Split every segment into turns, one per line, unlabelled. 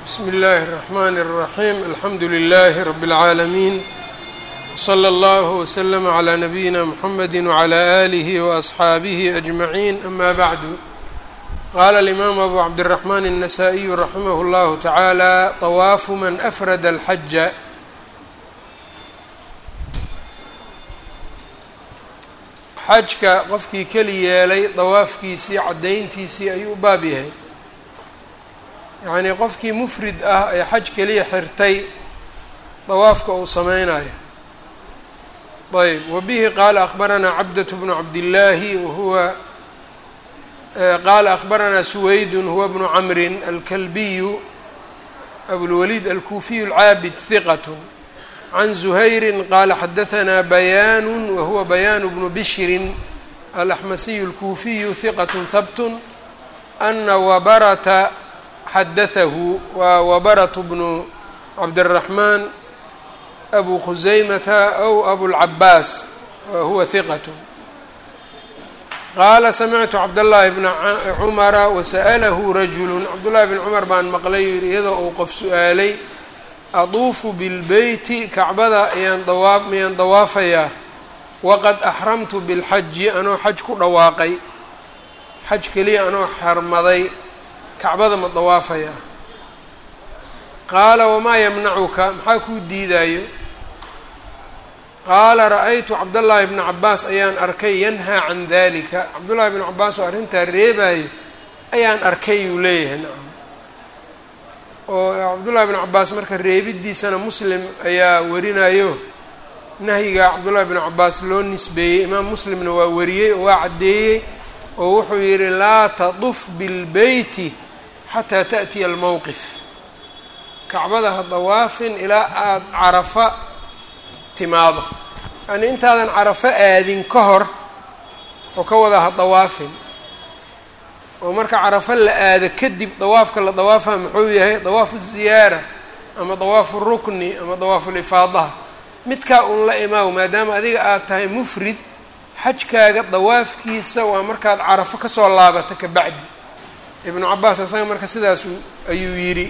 bsmi اllahi الرحmn الرaحيم alxamdu لlh رb العaalمين وslى اllه وsلم عlى نbyina mحamd وعlى آlih وأصxaabih أجمعين أma bعd qala الإmam أbu cabdالرحmn النsائي raximh اllah taعalى طwaafu man أfrad الxaja xajka qofkii keli yeelay dawaafkiisii caddayntiisii ayuu u baab yahay yacnii qofkii mufrid ah ee xaj keliya xirtay dawaafka uu sameynayo ayb wabihi qaala akbaranaa cabdaة bnu cabdillaahi wahuwa qaala akbaranaa suwaydun huwa bnu camrin alkalbiyu abulwaliid alkuufiyu alcaabid hiqat can zuhayri qaala xadahanaa bayaanu wahuwa bayaanu bnu bishrin alaxmasiyu alkuufiyu hiqat habtun ana wabarata xadahahu waa wabaratu bnu cabdiraxmaan abu khusaymata aw abulcabaas wahuwa hiqat qaala samictu cabdاllahi bna cumara wasa'lahu rajulu cabdullahi bn cumar baan maqlay yidhi iyadoo uu qof su-aalay aduufu bilbeyti kacbada ayaan dawaa miyaan dawaafayaa waqad axramtu bilxaji anoo xaj ku dhawaaqay xaj keliya anoo xarmaday kacbada ma dawaafayaa qaala wamaa yamnacuka maxaa kuu diidaayo qaala ra-aytu cabdallaahi bna cabaas ayaan arkay yanhaa can dalika cabdullaahi bnu cabaas oo arrintaa reebayo ayaan arkay uu leeyahay nacam oo cabdullahi bnu cabaas marka reebidiisana muslim ayaa warinayo nahyiga cabdullahi bnu cabaas loo nisbeeyey imaam muslimna waa wariyey oo waa caddeeyey oo wuxuu yidhi laa taduf bilbeyti xataa taأtiya almowqif kacbada ha dawaafin ilaa aada carafa timaado yacnii intaadan carafo aadin ka hor oo ka wada ha dawaafin oo marka carafo la aado kadib dawaafka la dawaafa muxuu yahay dawaafu ziyaara ama dawaafu rukni ama dawaafu lifaadaha midkaa un la imaaw maadaama adiga aad tahay mufrid xajkaaga dawaafkiisa waa markaad carafo kasoo laabato ka bacdi ibnu cabaas isaga marka sidaas ayuu yidhi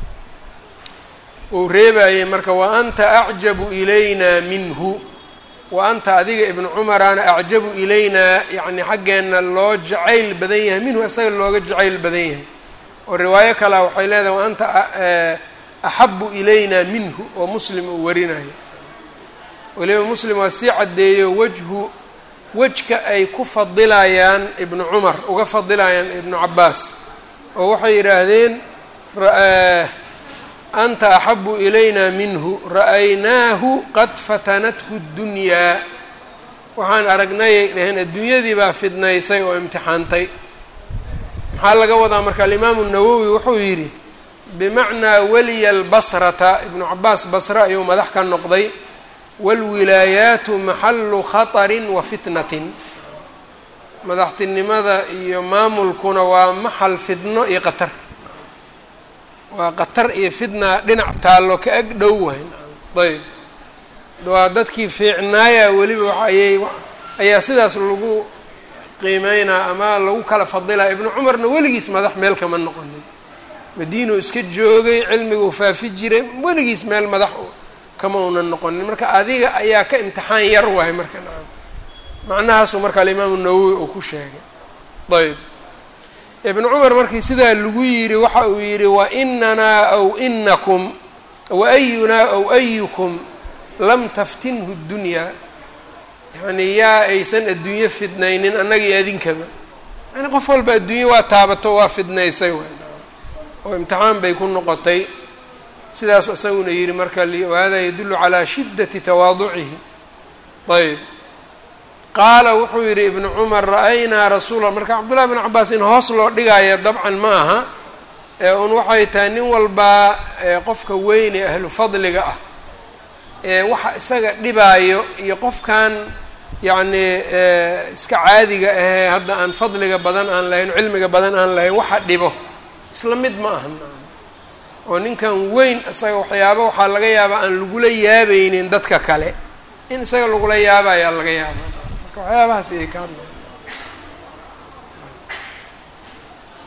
uu reebayey marka wa anta acjabu ilaynaa minhu wa anta adiga ibnu cumaraana acjabu ilaynaa yacni xaggeenna loo jacayl badan yahay minhu isaga looga jacayl badan yahay oo riwaayo kalea waxay leedahay wa anta axabu ilaynaa minhu oo muslim uu warinayo weliba muslim waa sii caddeeyo wajhu wejka ay ku fadilayaan ibnu cumar uga fadilayaan ibnu cabaas oo waxay yidhaahdeen anta axabu ilayna minhu ra'aynaahu qad fatanathu ddunyaa waxaan aragnayay dhaheen adduunyadii baa fidnaysay oo imtixaantay maxaa laga wadaa marka alimaamu nawowi wuxuu yidhi bimacnaa weliya albasrata ibnu cabaas basre ayuu madax ka noqday waalwilaayaatu maxalu khatarin wa fitnatin madaxtinimada iyo maamulkuna waa maxal fidno iyo qatar waa qatar iyo fitna dhinac taallo ka ag dhow wahay ayb waa dadkii fiicnaaya weliba waayay ayaa sidaas lagu qiimeynaa ama lagu kala fadilaa ibnu cumarna weligiis madax meel kama noqonin madiinuu iska joogay cilmiguu faafi jiray weligiis meel madax kama unan noqonin marka adiga ayaa ka imtixaan yar wahay marka nacam macnahaasuu marka alimaamu nawowi uu ku sheegay ayb ibnu cumar markii sidaa lagu yidhi waxa uu yidhi wa inanaa aw inakum wa ayunaa aw ayukum lam taftinhu ddunyaa yacnii yaa aysan adduunyo fidnaynin annaga iyo adinkaba yani qof walba adduunye waa taabato waa fidnaysay oo imtixaan bay ku noqotay sidaasu isaguna yidhi marka wahada yadullu calaa shiddati tawaaducihi ayb qaala wuxuu yidhi ibnu cumar ra-aynaa rasuula marka cabdullahi bn cabaas in hoos loo dhigaayo dabcan ma aha ee un waxay tahay nin walbaa qofka weyn ee ahlu fadliga ah ee waxa isaga dhibaayo iyo qofkan yacnii iska caadiga ahee hadda aan fadliga badan aan lahayn cilmiga badan aan lahayn waxa dhibo isla mid ma aha oo ninkan weyn isaga waxyaaba waxaa laga yaabaa aan lagula yaabaynin dadka kale in isaga lagula yaaba ayaa laga yaaba waxyaabahaas ayay ka hadlayan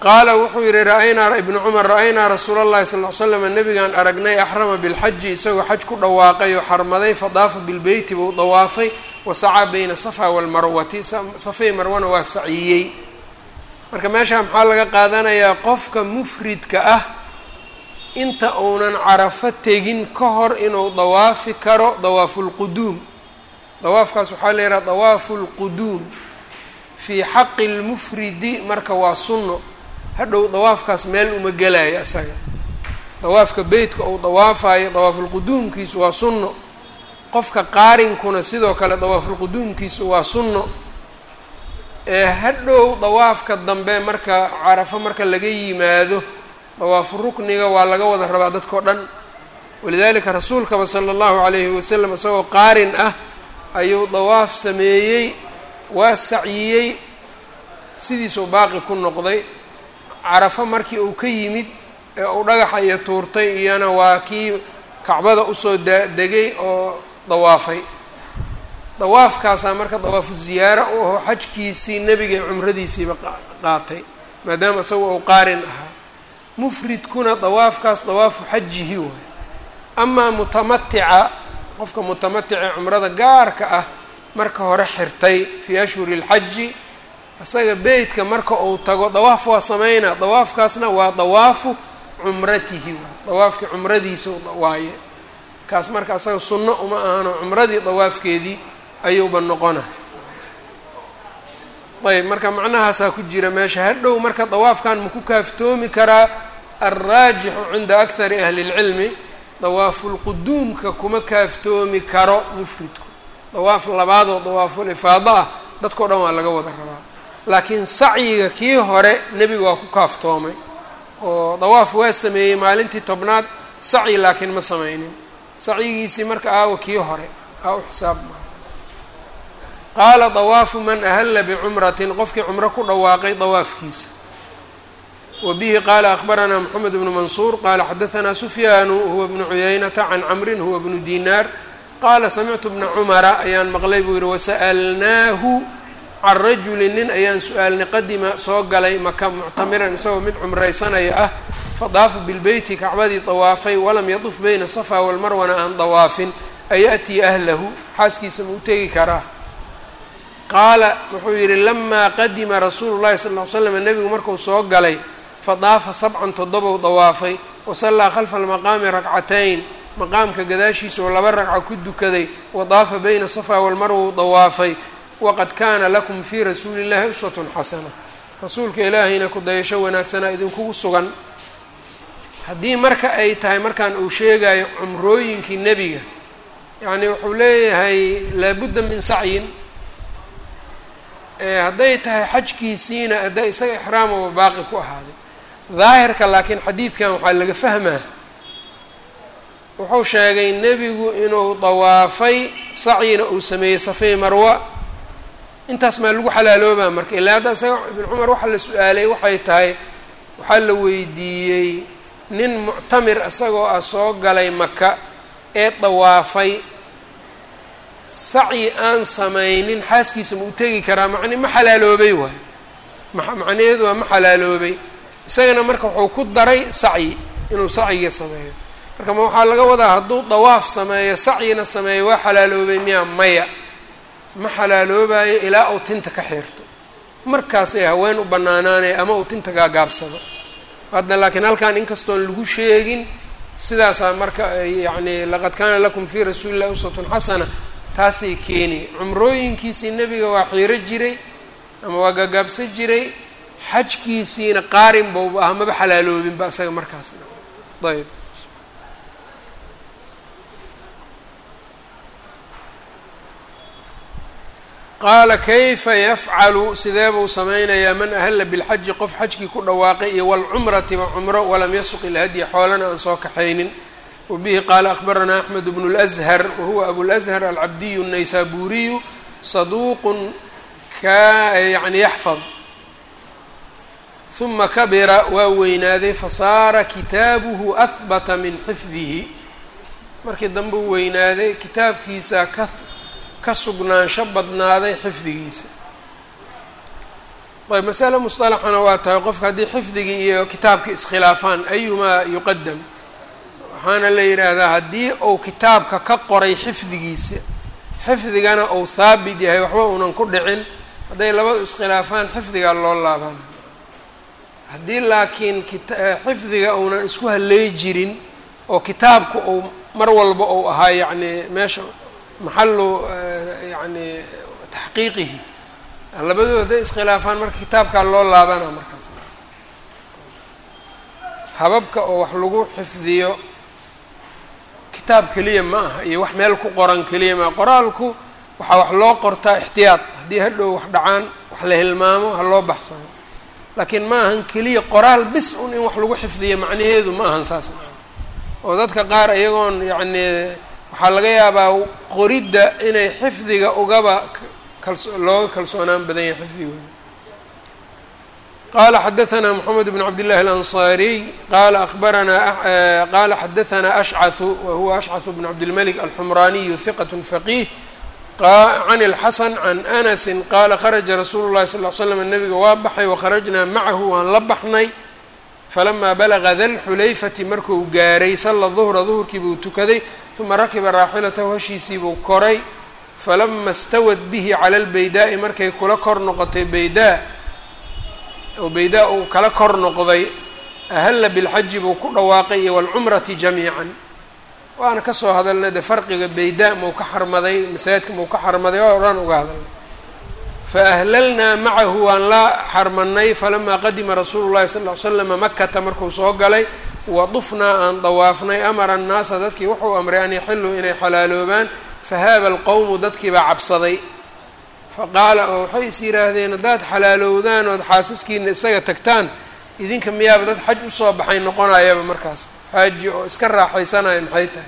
qaala wuxuu yihi ra-aynaa ibnu cumar ra-aynaa rasuula اllahi sal l slam nabigaan aragnay axrama bilxaji isagoo xaj ku dhawaaqay oo xarmaday fadaafa bilbeyti buu dawaafay wasacaa bayna safa walmarwati safay marwana waa saciyey marka meeshaa maxaa laga qaadanayaa qofka mufridka ah inta uunan carafo tegin ka hor inuu dawaafi karo dawaafu lquduum dawaafkaas waxaa la yidhaha dawaafu lquduum fii xaqi lmufridi marka waa sunno hadhow dawaafkaas meel uma gelaayo isaga dawaafka beytka uu dawaafayo dawaafulquduumkiisu waa sunno qofka qaarinkuna sidoo kale dawaafulquduumkiisu waa sunno ee hadhow dawaafka dambe marka carafo marka laga yimaado dawaafu rukniga waa laga wada rabaa dadkao dhan walidaalika rasuulkaba sala allahu calayhi wasalam isagoo qaarin ah ayuu dawaaf sameeyey waa sacyiyey sidiisuu baaqi ku noqday carafo markii uu ka yimid ee uu dhagaxa iyo tuurtay iyana waa kii kacbada usoo dadegay oo dawaafay dawaafkaasaa marka dawaafu ziyaaro u aho xajkiisii nebiga cumradiisiiba qaatay maadaama isaga uu qaarin ahaa mufridkuna dawaafkaas dawaafu xajihi waay amaa mutamatica qofka mutamaticee cumrada gaarka ah marka hore xirtay fii ashhuri اlxaji isaga beytka marka uu tago dawaaf waa sameynaa dawaafkaasna waa dawaafu cumratihi waay dawaafkii cumradiisa waaye kaas marka isaga sunno uma ahano cumradii dawaafkeedii ayuuba noqona ayb marka macnahaasaa ku jira meesha hadhow marka dawaafkan maku kaaftoomi karaa alraajixu cinda akari ahli اlcilmi dawaafulquduumka kuma kaaftoomi karo mufridku dawaaf labaadoo dawaafulifaado ah dadkao dhan waa laga wada rabaa laakiin sacyiga kii hore nebiga waa ku kaaftoomay oo dawaaf waa sameeyey maalintii tobnaad sacyi laakiin ma sameynin sacyigiisii marka aawa kii hore aa u xisaab maa qaala dawaafu man ahalla bicumratin qofkii cumro ku dhawaaqay dawaafkiisa wa bihi qaala akbaranaa moxamed bnu mansuur qaala xadahanaa sufyaanu huwa bnu cuyaynata can camrin huwa bnu dinaar qaala samictu bna cumara ayaan maqlay buu yihi wasa'alnaahu can rajulin nin ayaan su-aalnay qadima soo galay maka muctamiran isagoo mid cumraysanaya ah fadaafa bilbeyti kacbadii dawaafay walam yaduf bayna safa walmarwana aan dawaafin ayatii ahlahu xaaskiisa ma u tegi karaa qaala wuxuu yidhi lamaa qadima rasuulu llahi sal ly slam nebigu marku soo galay fadaafa sabcan toddobou dawaafay wasallaa khalfa almaqaami rakcatayn maqaamka gadaashiisa oo laba ragca ku dukaday wadaafa bayna safa walmarwa u dawaafay waqad kaana lakum fii rasuuli llahi uswatun xasana rasuulka ilaahayna ku dayasho wanaagsanaa idinkugu sugan haddii marka ay tahay markaan uu sheegayo cumrooyinkii nebiga yacni wuxuu leeyahay laabudda min sacyin hadday tahay xajkiisiina hadda isaga ixraamaba baaqi ku ahaaday daahirka laakiin xadiidkan waxaa laga fahmaa wuxuu sheegay nebigu inuu dawaafay sacyina uu sameeyey safey marwa intaas maa lagu xalaaloobaa marka ilaa hadda isaga ibn cumar waxa la su-aalay waxay tahay waxaa la weydiiyey nin muctamir isagoo ah soo galay maka ee dawaafay sacyi aan samaynin xaaskiisa ma u tegi karaa macni ma xalaaloobay waay macnaheedu waa ma xalaaloobay isagana marka wuxuu ku daray sacyi inuu sacyiga sameeyo marka ma waxaa laga wadaa hadduu dawaaf sameeyo sacyina sameeyo waa xalaaloobay miyaa maya ma xalaaloobayo ilaa uu tinta ka xirto markaasay haween u banaanaanaya ama uu tinta gaagaabsado hadda laakiin halkan inkastoon lagu sheegin sidaasaa marka yacni laqad kaana lakum fii rasuuli illahi uswatun xasana taasay keeni cumrooyinkiisii nebiga waa xiiro jiray ama waa gaagaabsan jiray xajkiisiina qaarin bouba ah maba xalaaloobinba isaga markaasna ayb qaala kayfa yafcalu sidee buu samaynayaa man ahalla bilxaji qof xajkii ku dhawaaqay iyo walcumratiba cumro walam yasuq ilhadya xoolana aan soo kaxaynin wabihi qaala akbaranaa axmed bnu اlأzhar wahuwa abulأzhar alcabdiyu الnaysaburiyu saduuqun ka yani yaxfad huma kabira waa weynaaday fasaara kitaabuhu ahbata min xifdihi markii dambe u weynaaday kitaabkiisa ka ka sugnaansho badnaaday xifdigiisa ayb masale musطalaxana waa tahay qofka haddii xifdigii iyo kitaabka iskhilaafaan ayumaa yuqadam waxaana la yidhaahdaa haddii uu kitaabka ka qoray xifdigiisa xifdigana uu haabit yahay waxba uunan ku dhicin hadday labadu iskhilaafaan xifdigaa loo laabana haddii laakiin xifdiga uunan isku haley jirin oo kitaabku uu mar walba uu ahaa yacni meesha maxalu yani taxqiiqihi labadooda hadday iskhilaafaan marka kitaabkaa loo laabana markaas hababka oo wax lagu xifdiyo kitaab keliya ma aha iyo wax meel ku qoran keliya maa qoraalku waxaa wax loo qortaa ixtiyaad haddii hadhow wax dhacaan wax la hilmaamo ha loo baxsano laakiin ma ahan keliya qoraal bis un in wax lagu xifdiyo macnaheedu ma ahan saas oo dadka qaar iyagoon yacni waxaa laga yaabaa qoridda inay xifdiga ugaba kalso looga kalsoonaan badan yahay xifdigooda qala xadaثna mxamed bn cabd الlahi الأnصariy qala abaranaa qala xadaثna ashcaثu wahuwa ashcaث bn cabdالmلك alxmraniyu ثiqaة faqih can الxasan can anasi qala kharaja rasuulu الlahi sal ll ly slam nabiga waa baxay wakharajnaa macahu waan la baxnay falamaa balaga dalxulayfati markuu gaaray salla duhra duhurkii buu tukaday uma rakiba raaxilatahu hashiisii buu koray falama stawad bihi cala lbaydaa'i markay kula kor noqotay baydaa oo baydaa uu kala kor noqday ahalla bilxaji buu ku dhawaaqay iyo waalcumrati jamiican waana kasoo hadalnay de farqiga baydaa mau ka xarmaday masaajidka mau ka xarmaday oo dhan uga hadalnay faahlalnaa macahu waan la xarmanay falamaa qadima rasuulu llahi sal ly slama makata markuu soo galay wadufnaa aan dawaafnay amara annaasa dadkii wuxuu amray an yaxiluu inay xalaaloobaan fahaaba alqowmu dadkii baa cabsaday faqaala oo waxay is yidhaahdeen haddaad xalaalowdaan ood xaasaskiina isaga tagtaan idinka miyaaba dad xaj usoo baxay noqonayaba markaas xaaji oo iska raaxaysanaya maxay tahay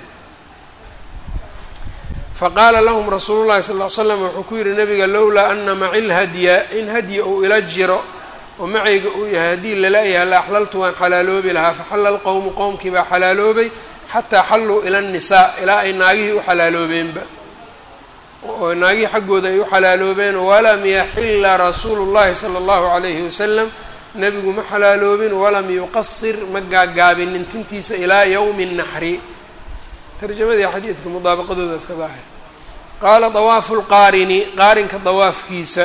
faqaala lahum rasuulu llahi sal ly slam wuxuu ku yihi nabiga lowlaa ana maci lhadya in hadyi uu ila jiro oo macayga uu yahay haddii lala-yaha la axlaltu waan xalaaloobi lahaa faxalla lqowmu qowmkii baa xalaaloobay xataa xalluu ila nnisaa ilaa ay naagihii u xalaaloobeenba oo naagihii xaggooda ay u xalaaloobeen walam yaxila rasuulu llahi sala allahu calayhi wasalam nebigu ma xalaaloobin walam yuqasir ma gaagaabinin tintiisa ilaa yowmi nnaxri tarjamadii xadiidka mudaabaqadooda iska daahir qaala dawaafu lqaarini qaarinka dawaafkiisa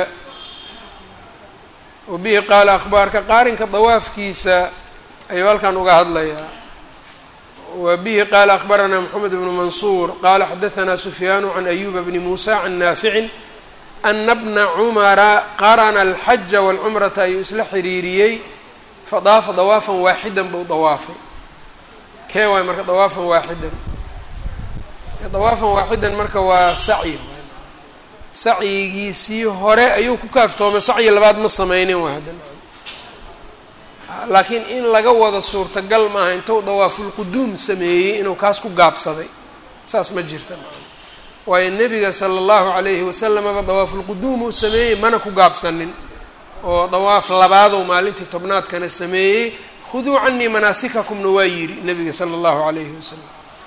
wa bihi qaala akhbaarka qaarinka dawaafkiisa ayuu halkan uga hadlayaa wa bihi qaala akhbaranaa moxamed bnu mansuur qaala xadahanaa sufyaanu can ayuba bni muusa can naaficin ana bna cumara qarana alxaja walcumrata ayuu isla xiriiriyey fadaafa dawaafan waaxidan buu dawaafay kee waay marka dawaafan waaxidan dawaafan waaxidan marka waa sacyi sacyigiisii hore ayuu ku kaaftoomay sacyi labaad ma sameynin waa hadda laakiin in laga wada suurtagal maaha intuu dawaafulquduum sameeyey inuu kaas ku gaabsaday saas ma jirta waayo nebiga sala allahu calayhi wasalamaba dawaafulquduum uu sameeyey mana ku gaabsanin oo dawaaf labaadou maalintii tobnaadkana sameeyey khuduu canii manaasikakumna waa yidhi nebiga sala allahu calayhi wasalam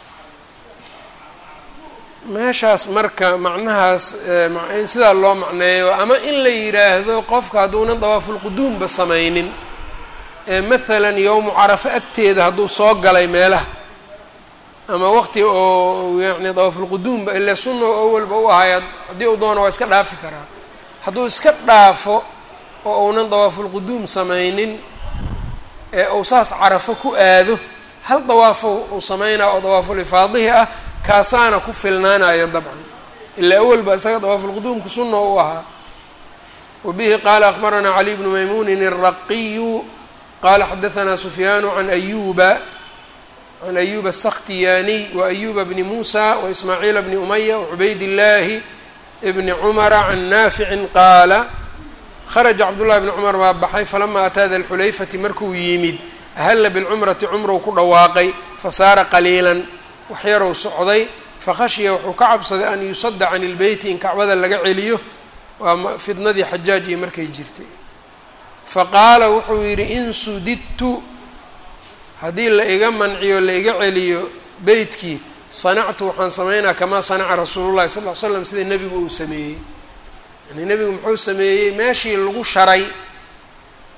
meeshaas marka macnahaas in sidaa loo macneeyo ama in la yidhaahdo qofka hadduunan dawaafulquduumba sameynin ee maalan yowmu carafo agteeda hadduu soo galay meelaha ama waqti oo yacni dawaafulquduumba ile sunna awalba u ahay haddii uu doono waa iska dhaafi karaa hadduu iska dhaafo oo uunan dawaafulquduum sameynin ee uu saas carafo ku aado hal dawaafo uu sameynaa oo dawaafulifaadihi ah kaasaana ku filnaanayo dabcan ilaa awalba isaga dawaafulquduumku sunna u ahaa wa bihi qaala akhbaranaa cali bnu maymuunin الraqiyu qala xadahanaa sufyaanu can ayuba can ayuba aلsakhtiyaaniy waayuba bni muusa waismaaciila bni umaya wacubayd illaahi bni cumara can naaficin qaala kharaja cabdullahi bni cumar baa baxay falama ataa da lxulayfati markuu yimid ahalla bilcumrati cumrow ku dhawaaqay fasaara qaliilan waxyarow socday fakhashiya wuxuu ka cabsaday an yusada can ilbeyti in kacbada laga celiyo waa fidnadii xajaaj iyo markay jirtay faqaala wuxuu yidhi in sudidtu haddii la iga manciyo la iga celiyo beytkii sanactu waxaan sameynaa kamaa sanaca rasuulullahi sal ll ly slam sida nebigu uu sameeyey yani nebigu muxuu sameeyey meeshii lagu sharay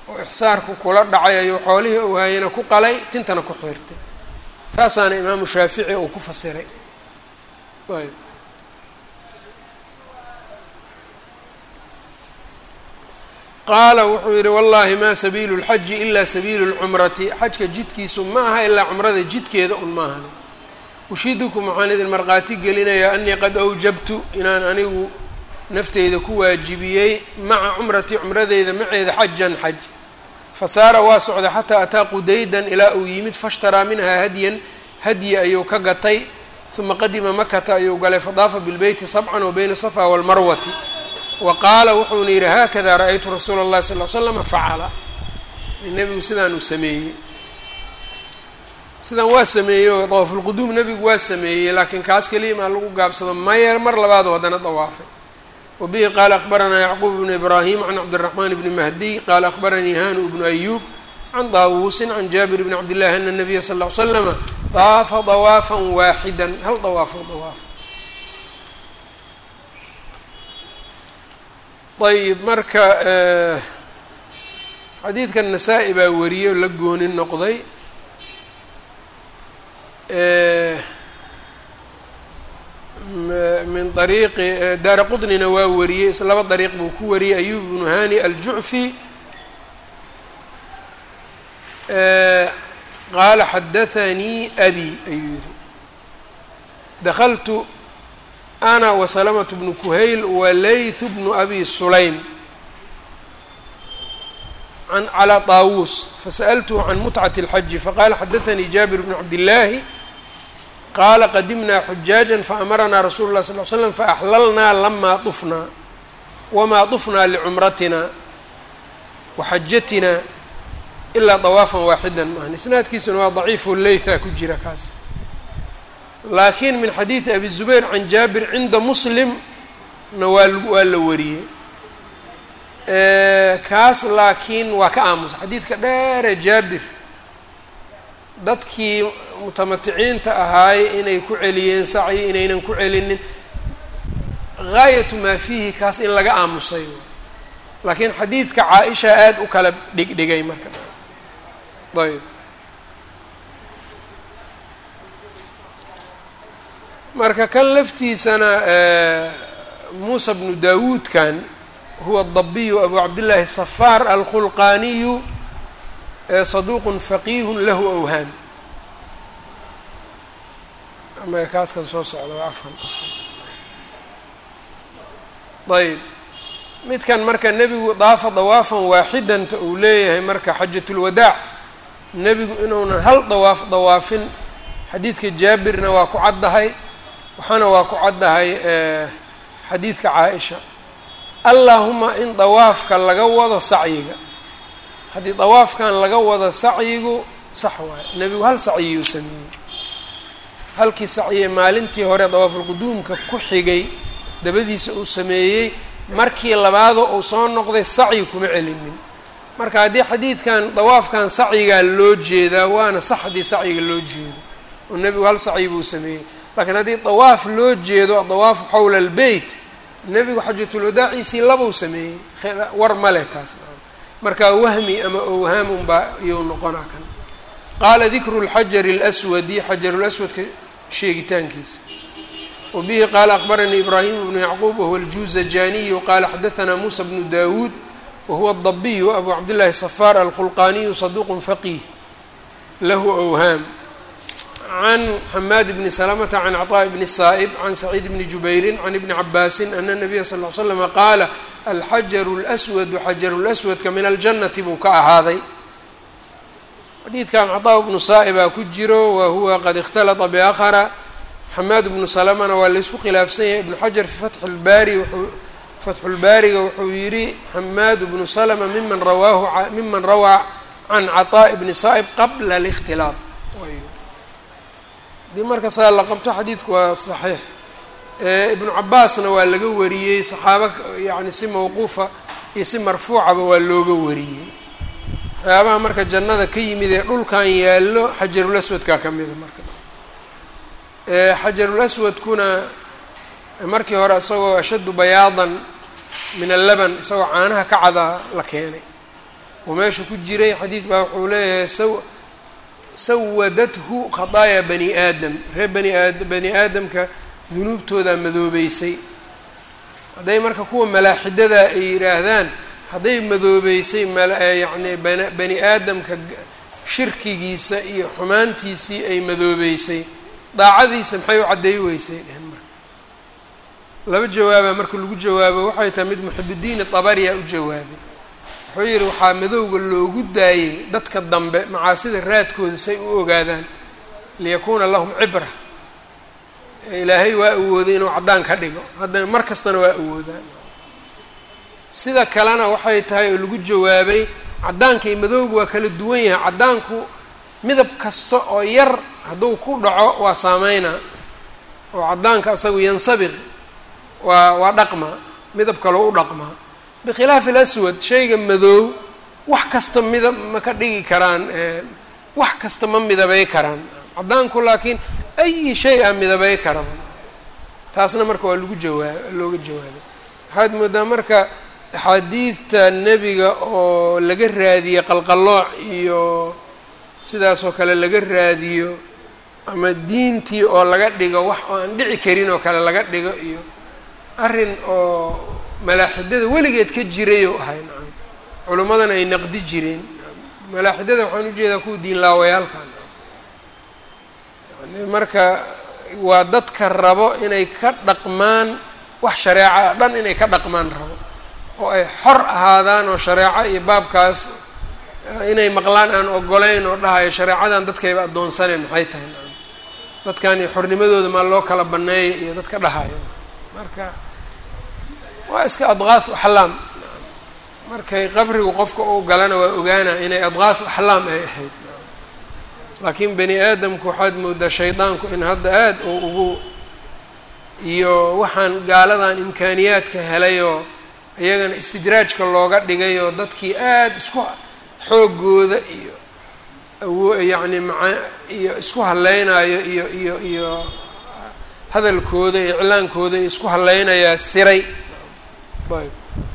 oo ixsaarku kula dhacay ayuu xoolihii uu hayana ku qalay tintana ku xiirtay saasaana imaamu shaafici uu ku fasiray ayb qaala wuxuu yidhi wallaahi maa sabiilu lxaji ilaa sabiilu lcumrati xajka jidkiisu ma aha ilaa cumrada jidkeeda un maahani ushidukum waxaan idin markhaati gelinayaa anii qad awjabtu inaan anigu nafteyda ku waajibiyey maca cumrati cumradeyda maceeda xajan xaj fasaara waa socday xataa ataa qudaydan ilaa uu yimid fashtaraa minhaa hadyan hadyi ayuu ka gatay uma qadima makata ayuu galay fadaafa bilbeyti sabcan wa bayna safa walmarwati wa qaala wuxuuna yidhi haakada ra-aytu rasuula اllahi sal l slama facala nebigu sidaan uu sameeyey sidan waa sameeyey oo dawaafulquduum nebigu waa sameeyey laakiin kaas keliya maa lagu gaabsado mayer mar labaadu haddana dawaafay wa bihi qaala akhbaranaa yacquub bnu ibraahim can cabdiraxmaan bni mahdiy qaala akhbaranii hanu bnu ayuub can daawuusin can jaabir bni cabdillahi ana nabiya sal l slama daafa dawaafan waaxidan hal dawaafo dawaafa ayb marka xadiidkan nasaa-i baa wariyey oo la gooni noqday min ariiqi daara qudnina waa wariyey is laba dariiq buu ku wariyey ayub bnu hani aljucfi qaala xadathanii abi ayuu yihi dakltu ana wasalamatu bnu kuhayl walaythu bnu abi sulaym an calى طaawuus fasa'altuhu can mutcati اlxaji faqala xadaثanii jaabir bnu cabdillaahi qaala qadimnaa xujaaja faamaranaa rasulu lah sal l slam faaxlalnaa lamaa طufnaa wamaa طufnaa licumratina waxajatina ilaa طawaafan waaxida maahan isnaadkiisuna waa daciifo leytha ku jira kaas laakiin min xadiidi abi zubayr can jaabir cinda muslim na waa waa la wariyey kaas laakiin waa ka aamusa xadiidka dheere jaabir dadkii mutamaticiinta ahaay inay ku celiyeen sacyi inaynan ku celinin gaayatu maa fiihi kaas in laga aamusay laakiin xadiidka caa-isha aada u kala dhigdhigay marka ayb marka kan laftiisana muusa bnu daawuudkan huwa dabiyu abu cabdillaahi safaar alkhulqaaniyu saduuqun faqiihun lahu awhaam ama kaaskan soo socda waa afan ayb midkan marka nebigu daafa dawaafan waaxidanta uu leeyahay marka xajatulwadaac nebigu inuunan hal dawaaf dawaafin xadiidka jaabirna waa ku caddahay waxaana waa ku caddahay xadiidka caa-isha allaahuma in dawaafka laga wado sacyiga haddii dawaafkan laga wado sacyigu sax waayo nebigu hal sacyiyuu sameeyey halkii sacyiye maalintii hore dawaafulquduumka ku xigay dabadiisa uu sameeyey markii labaado uu soo noqday sacyi kuma celinin marka haddii xadiidkan dawaafkan sacyigaa loo jeedaa waana sax haddii sacyiga loo jeedo oo nebigu hal sacyi buu sameeyey laakiin haddii dawaaf loo jeedo dawaafu xowla albeyt nebigu xajatulwadaaciisii labuu sameeyey war male taas markaa wahmi ama owhaam unbaa iyou noqonaa kan qaala dikru lxajari اlswadi xajarulaswadka sheegitaankiisa wa bihi qaala akbaranii ibraahim bnu yacquub wahuwa aljuuzajaniyu qaala xadaanaa muusa bnu dawuud wahuwa dabiyu abu cabdillahi safaar alkhulqaaniyu saduuq faqiih lahu owhaam can xamaad bni salamata can cطaaء bni saa'ib can saciid bni jubayrin can ibni cabaasin ana nabiya sal l slama qaala alxajaru اlswadu xajaru laswadka min aljannati buu ka ahaaday xadiidkan caطaa bnu saa'ibaa ku jiro wa huwa qad اkhtalata biakhara xamaad bnu salamana waa laysku khilaafsan yahay ibnu xajar fi fatxi lbaari wuxuu fatxulbaariga wuxuu yidhi xamaad bnu salma miman rawaahu miman rawaa can caطaaء bni saa'ib qabla اlاkhtilaaq haddii marka saa la qabto xadiidku waa saxiix ibnu cabaasna waa laga wariyey saxaabo yacni si mawquufa iyo si marfuucaba waa looga wariyey waxyaabaha marka jannada ka yimid ee dhulkan yaallo xajarul aswadkaa ka mida marka xajarul aswadkuna markii hore isagoo ashaddu bayaadan min allaban isagoo caanaha ka cadaa la keenay oo meesha ku jiray xadiid baa wuxuu leeyahay saw sawadathu khadaaya bani aadam reer bani aad bani aadamka dunuubtoodaa madoobeysay hadday marka kuwa malaaxidada ay yidhaahdaan hadday madoobeysay myacni bani aadamka shirkigiisa iyo xumaantiisii ay madoobeysay daacadiisa maxay u caddeey weysay dhehen marka laba jawaaba marka lagu jawaabo waxay tahay mid muxibidiin tabariya u jawaabay wuxuu yidhi waxaa madowga loogu daayey dadka dambe macaasida raadkooda say u ogaadaan liyakuuna lahum cibra ilaahay waa awooday inuu caddaan ka dhigo hadda mar kastana waa awoodaan sida kalena waxay tahay oo lagu jawaabay caddaanka iyo madowga waa kala duwan yahay caddaanku midab kasta oo yar hadduu ku dhaco waa saameynaa oo caddaanka asagu yansabiq waa waa dhaqmaa midab kaloo u dhaqmaa bikhilaafi alaswad shayga madoow wax kasta midab ma ka dhigi karaan wax kasta ma midabay karaan caddaanku laakiin ayi shay a midabay karaba taasna marka waa lagu jawaab looga jawaabay waxaad moodaa marka axaadiidta nebiga oo laga raadiye qalqallooc iyo sidaasoo kale laga raadiyo ama diintii oo laga dhigo wax oo aan dhici karin oo kale laga dhigo iyo arrin oo malaaxidada weligeed ka jirayoo ahay nacam culimmadana ay naqdi jireen malaaxidada waxaan ujeedaa kuwa diinlaawayaalkan yani marka waa dadka rabo inay ka dhaqmaan wax shareeca dhan inay ka dhaqmaan rabo oo ay xor ahaadaan oo shareeco iyo baabkaas inay maqlaan aan ogolayn oo dhahayo shareecadan dadkayba addoonsane maxay tahay nacam dadkan iyo xornimadooda maa loo kala banneeya iyo dadka dhahayo marka waa iska adqaaf axlaam markay qabrigu qofka uu galana waa ogaana inay adqaaf axlaam ay ahayd laakiin bani aadamku waxaad moodaa shaydaanku in hadda aada uu ugu iyo waxaan gaaladan imkaaniyaadka helayoo iyagana istidraajka looga dhigayoo dadkii aada isku xoogooda iyo awo yacni maa iyo isku haleynayo iyo iyo iyo hadalkooda iyo iclaankooda iyo isku haleynayaa siray ayb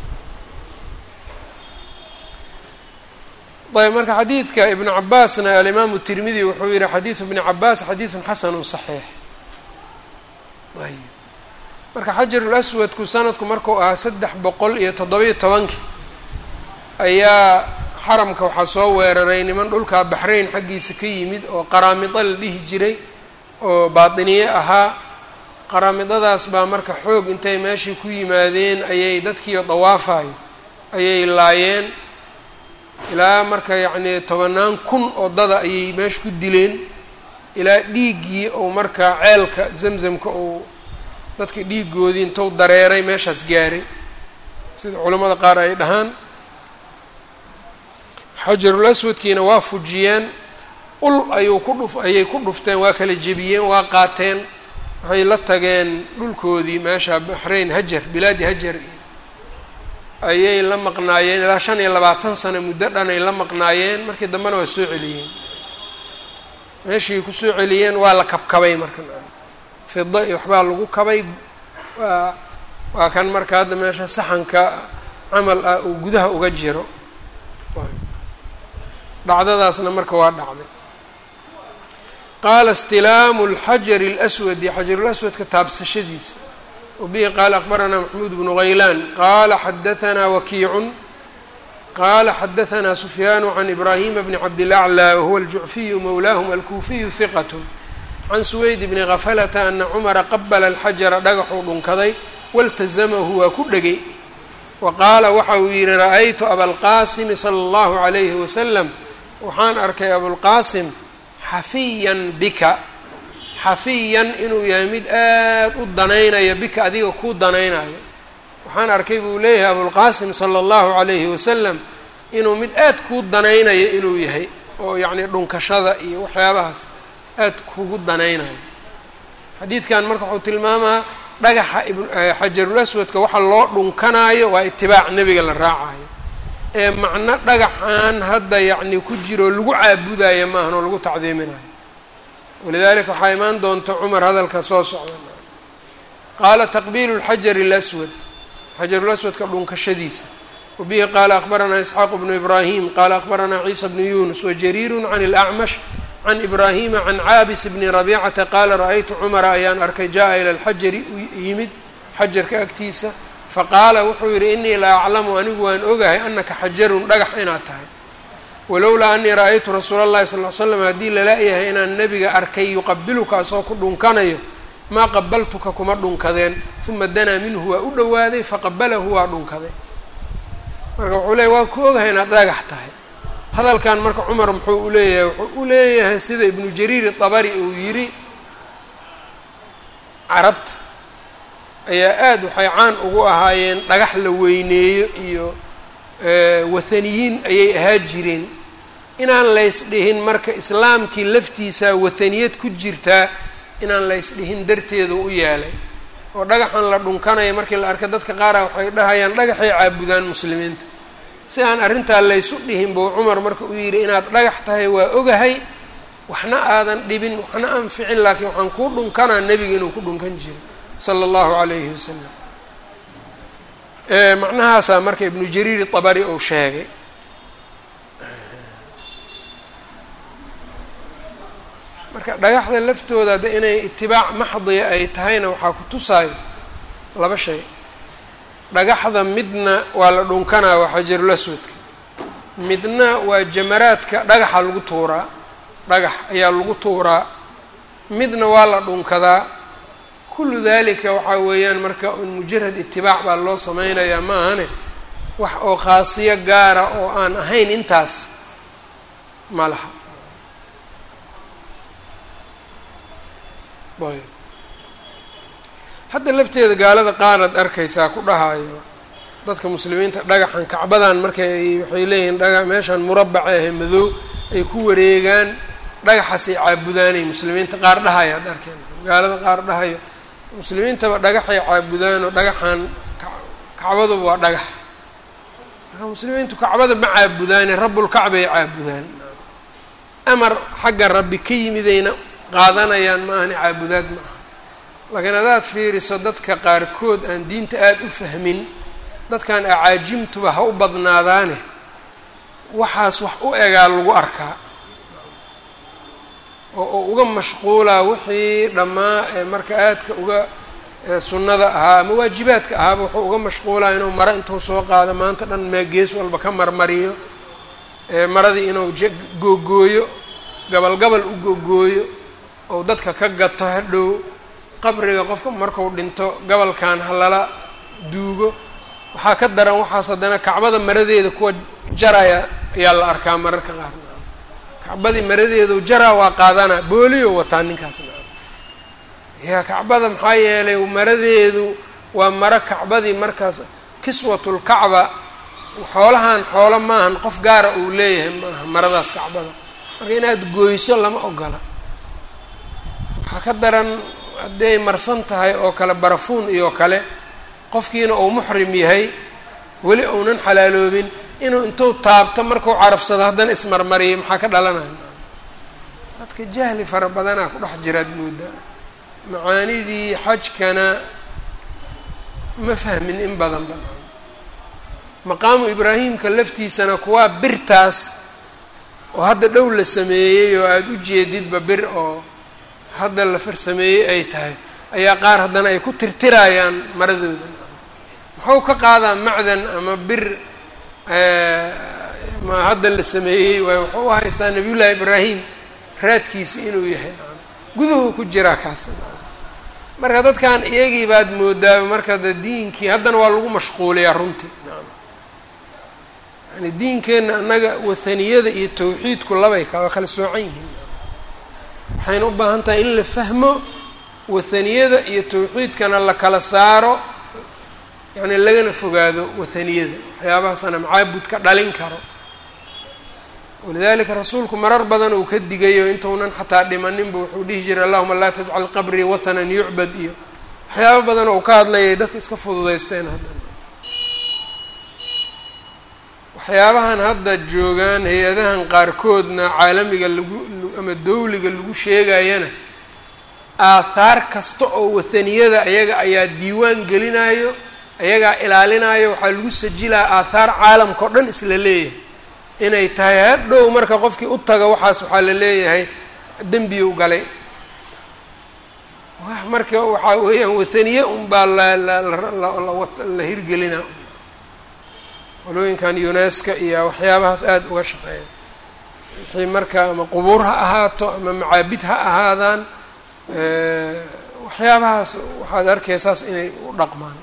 ayb marka xadiidka ibnu cabaasna alimaamu tirmidi wuxuu yihi xadiidu ibni cabaas xadiidun xasanu صaxiix ayb marka xajarul aswadku sanadku markuu ahaa saddex boqol iyo toddobiyo tobankii ayaa xaramka waxaa soo weeraray niman dhulkaa baxrayn xaggiisa ka yimid oo qaraamida la dhihi jiray oo baatiniye ahaa qaraamidadaas baa marka xoog intay meeshii ku yimaadeen ayay dadkiio dawaafayo ayay laayeen ilaa marka yacnii tobanaan kun oo dada ayay meesha ku dileen ilaa dhiiggii ou marka ceelka zamzamka uu dadka dhiigoodii intuu dareeray meeshaas gaaray sida culamada qaar ay dhahaan xajarul aswadkiina waa fujiyeen ul ayuu ku dhuf ayay ku dhufteen waa kala jebiyeen waa qaateen waxay la tageen dhulkoodii meesha baxrayn hajar bilaadi hajar ayay la maqnaayeen ilaa shan iyo labaatan sano muddo dhan ay la maqnaayeen markii dambena waa soo celiyeen meeshii ku soo celiyeen waa la kabkabay marka fida iyo waxbaa lagu kabay waa waa kan marka hadda meesha saxanka camal ah uu gudaha uga jiro dhacdadaasna marka waa dhacday qaala istilaamu اlxajari اlأswadi xajarulaswadka taabsashadiisa wabihi qaala akbaranaa maxmuud bnu haylaan qaala xadaanaa wakiicun qaala xadaanaa sufyaanu can ibraahima bni cabdilaclى wahuwa aljucfiyu mowlaahum alkuufiyu hiqat can suweyd bni khafalata ana cumara qabala alxajara dhagaxuu dhunkaday waltazamahu waa ku dhegay wa qaala waxa uu yihi ra-aytu abalqaasimi sala allahu calayhi wasalam waxaan arkay abulqaasim xafiyan bika xafiyan inuu yahay mid aada u danaynaya bika adiga kuu danaynayo waxaan arkay buu leeyahay abulqaasim sala allahu calayhi wasalam inuu mid aada kuu danaynayo inuu yahay oo yacnii dhunkashada iyo waxyaabahaas aada kugu danaynayo xadiidkan marka wuxuu tilmaamaa dhagaxa xajarul aswadka waxa loo dhunkanaayo waa itibaac nebiga la raacayo ee macno dhagaxaan hadda yacni ku jiro lagu caabudayo maahan oo lagu tacdiiminayo walidalika waxaa imaan doonta cumar hadalka soo socda qaala taqbiilu lxajari اlaswad xajarulaswadka dhunkashadiisa wabihi qaala akbaranaa isxaaqu bnu ibraahim qaala akbaranaa ciisa bnu yunus wajariiru can اlacmash can ibraahima can caabis bni rabicata qaala ra-aytu cumara ayaan arkay jaa ila lxajari yimid xajarka agtiisa faqaala wuxuu yidhi inii la aclamu anigu waan ogahay anaka xajarun dhagax inaad tahay walowlaa anii ra-aytu rasuula اllahi sal l slam haddii lala-yahay inaan nebiga arkay yuqabiluka asoo ku dhunkanayo maa qabaltuka kuma dhunkadeen uma danaa minhu waa u dhowaaday faqabalahu waa dhunkaday marka wuxuu leeyahy waan ku ogahay inaad dhagax tahay hadalkan marka cumar muxuu u leeyahay wuxuu u leeyahay sida ibnu jariir dabari uu yidhi carabta ayaa aada waxay caan ugu ahaayeen dhagax la weyneeyo iyo wathaniyiin ayay ahaa jireen inaan laysdhihin marka islaamkii laftiisaa wathaniyad ku jirtaa inaan laysdhihin darteedu u yeelay oo dhagaxan la dhunkanaya markii la arka dadka qaara waxay dhahayaan dhagaxay caabudaan muslimiinta si aan arrintaa laysu dhihin buu cumar marka uu yidhi inaad dhagax tahay waa ogahay waxna aadan dhibin waxna anficin laakiin waxaan kuu dhunkanaa nebiga inuu ku dhunkan jiray sala allahu calayhi wasalam macnahaasaa marka ibnu jariir dabari uu sheegay marka dhagaxda laftooda de inay itibaac maxdiya ay tahayna waxaa ku tusaayo laba shay dhagaxda midna waa la dhunkanaa waa xajarul aswadka midna waa jamaraadka dhagaxa lagu tuuraa dhagax ayaa lagu tuuraa midna waa la dhunkadaa kullu dalika waxaa weeyaan marka un mujarad itibaac baa loo sameynayaa ma ahane wax oo khaasiyo gaara oo aan ahayn intaas ma laha ayb hadda lafteeda gaalada qaaraad arkaysaa ku dhahayo dadka muslimiinta dhagaxan kacbadan markay waxay leeyihiin dhaga meeshan murabaca ahe madow ay ku wareegaan dhagaxaasay caabudaanay muslimiinta qaar dhahayo ad arkeen gaalada qaar dhahayo muslimiintaba dhagaxay caabudaanoo dhagaxan kacbaduba waa dhagax marka muslimiintu kacbada ma caabudaane rabbulkacbay caabudaan amar xagga rabbi ka yimidayna qaadanayaan ma ahani caabudaad ma aha laakiin haddaad fiiriso dadka qaarkood aan diinta aada u fahmin dadkan acaajimtuba ha u badnaadaane waxaas wax u egaa lagu arkaa oo uu uga mashquulaa wixii dhammaa ee marka aadka uga sunnada ahaa ama waajibaadka ahaaba wuxuu uga mashquulaa inuu maro intuu soo qaado maanta dhan mee gees walba ka marmariyo maradii inuu j googooyo gabal gabal u googooyo ou dadka ka gato hadhow qabriga qofka marku dhinto gabalkan halala duugo waxaa ka daran waxaas haddana kacbada maradeeda kuwa jaraya ayaa la arkaa mararka qaar kacbadii maradeedu jaraa waa qaadanaa booliyo wataa ninkaasna yaa kacbada maxaa yeelay maradeedu waa maro kacbadii markaas kiswatulkacba xoolahan xoolo maahan qof gaara uu leeyahay maaha maradaas kacbada marka inaad gooyso lama ogola waxaa ka daran hadday marsan tahay oo kale barafuun iyo kale qofkiina uu muxrim yahay weli uunan xalaaloobin inuu intuu taabto markuu carafsado haddana ismarmariyay maxaa ka dhalanaya dadka jahli fara badanaa ku dhex jiraad moodaa macaanidii xajkana ma fahmin in badan ba maqaamu ibraahimka laftiisana kuwaa birtaas oo hadda dhow la sameeyey oo aada u jeedidba bir oo hadda la farsameeyey ay tahay ayaa qaar haddana ay ku tirtirayaan maradooda muxuu ka qaadaa macdan ama bir ma hadda la sameeyey waay wuxuu u haystaa nabiyullaahi ibraahim raadkiisi inuu yahay nacam guduhu ku jiraa kaas marka dadkan iyagii baad moodaa marka de diinkii haddana waa lagu mashquuliyaa runtii nacam yani diinkeenna annaga wathaniyada iyo tawxiidku labay ka waa kala soocan yihiin waxayna u baahan tahay in la fahmo wathaniyada iyo tawxiidkana la kala saaro yacni lagana fogaado wathaniyada waxyaabahaasana macaabud ka dhalin karo walidalika rasuulku marar badan uu ka digayo intuunan xataa dhimaninba wuxuu dhihi jiray allahuma laa tajcal qabrii wathanan yucbad iyo waxyaaba badan oo ka hadlayay dadka iska fududaysteen haddana waxyaabahan hadda joogaan hay-adahan qaarkoodna caalamiga lagu ama dawliga lagu sheegayana aathaar kasta oo wathaniyada ayaga ayaa diiwaan gelinayo ayagaa ilaalinayo waxaa lagu sajilaa aathaar caalamka o dhan isla leeyahay inay tahay hadhow marka qofkii u taga waxaas waxaa la leeyahay dembiyu galay marka waxaa weeyaan wathaniye unbaa la hirgelina walooyinkan uneska iyo waxyaabahaas aada uga shaqeeya wixii marka ama qubuur ha ahaato ama macaabid ha ahaadaan waxyaabahaas waxaad arkaysaas inay u dhaqmaan